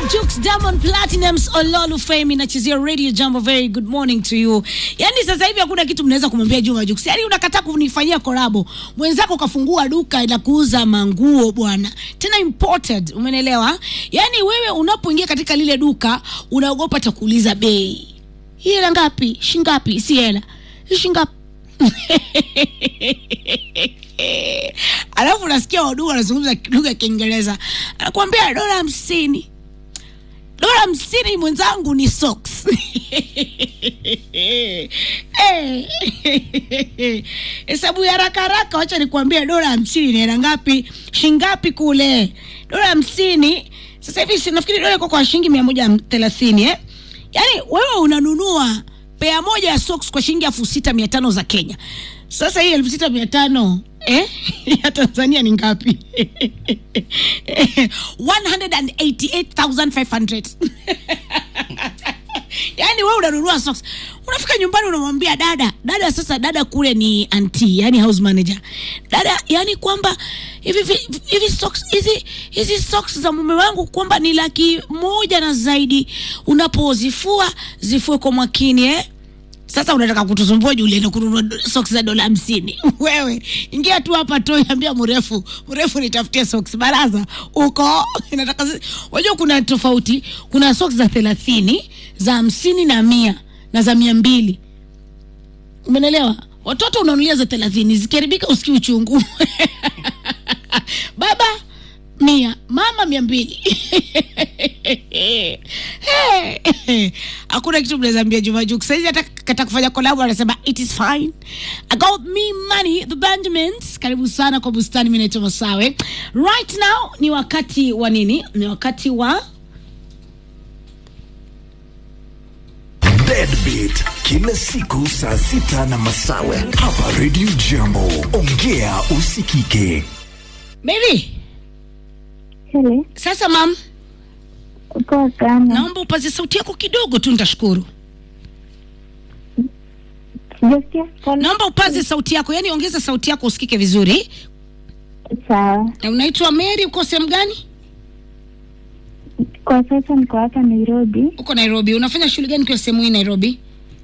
Jux Diamond Platinums Ololu Fame inachezea Radio Jambo. Very good morning to you. Yaani sasa hivi hakuna kitu mnaweza kumwambia Juma Jux. Yaani unakataa kunifanyia korabo. Mwenzako kafungua duka la kuuza manguo bwana. Tena imported, umenelewa? Yaani wewe unapoingia katika lile duka unaogopa atakuuliza bei. Hii hela ngapi? Shingapi? Si hela. Hii shingapi? Alafu unasikia wadugu wanazungumza lugha ya Kiingereza, anakuambia dola hamsini dola hamsini mwenzangu ni socks. Eh, hesabu ya haraka haraka, wacha nikuambia dola hamsini ni hela ngapi? Shingapi kule? Dola hamsini sasa hivi si nafikiri dola iko kwa shilingi mia moja thelathini eh? Yaani wewe unanunua pea moja ya socks kwa shilingi elfu sita mia tano za Kenya. Sasa hii elfu sita mia tano eh? ya Tanzania ni ngapi? 188,500 yaani wewe unanunua socks unafika nyumbani unamwambia dada dada sasa dada kule ni anti yani house manager dada yani kwamba hivi vi- hivi socks hizi hizi socks za mume wangu kwamba ni laki moja na zaidi unapozifua zifue kwa makini eh sasa unataka kutusumbua juu ulienda kununua do- socks za dola hamsini wewe ingia tu hapa tu ambia mrefu mrefu nitafutie socks baraza uko nataka zi- wajua kuna tofauti kuna socks za thelathini za hamsini na mia na za mia mbili umenelewa watoto unanulia za thelathini zikiharibika usikii uchungu baba mia mama mia mbili Hey, hakuna kitu mnaweza ambia Juma Jux saizi hata kata kufanya kolabo anasema it is fine I got me money the Benjamins karibu sana kwa bustani mimi naitwa Masawe right now ni wakati wa nini ni wakati wa Deadbeat kila siku saa sita na masawe hapa Radio Jambo. Ongea usikike. baby Hele, sasa mam poa sana. naomba upaze sauti yako kidogo tu nitashukuru Sijasikia pole. naomba upaze sauti yako yani ongeza sauti yako usikike vizuri Sawa. na unaitwa Mary uko sehemu gani Kwa sasa niko hapa Nairobi. uko Nairobi unafanya shughuli gani kwa sehemu hii Nairobi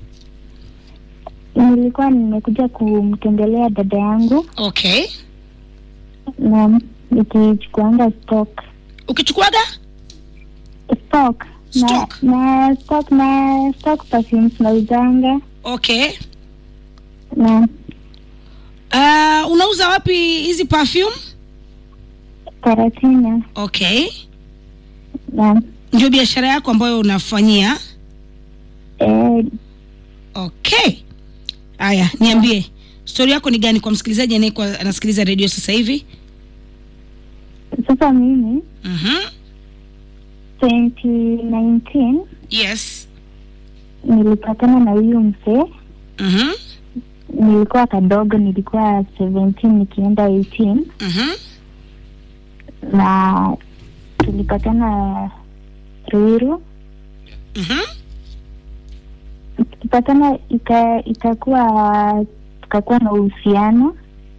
Nilikuwa nimekuja kumtembelea dada yangu okay na nikichukuanga stock ukichukuaga stock na Stock. na stock na stock perfumes nauzanga okay na uh, unauza wapi hizi perfume Karatina okay na ndio biashara yako ambayo unafanyia eh, okay haya niambie stori yako ni gani kwa msikilizaji anayekuwa anasikiliza redio sasa hivi sasa mimi mm-hmm. 2019 yes nilipatana na huyu mzee mm-hmm. nilikuwa kadogo nilikuwa 17 nikienda 18 Mm-hmm. na tulipatana Ruiru. Mm-hmm. Tukipatana ika, ikakuwa tukakuwa na uhusiano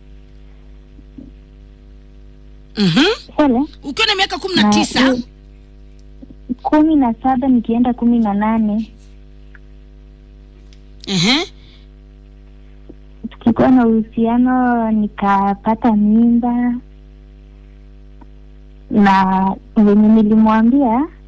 Mm-hmm. hele ukiwa na miaka kumi na na tisa hiyo- kumi na saba nikienda kumi na nane uh-huh. tukikuwa na uhusiano nikapata mimba na venye nilimwambia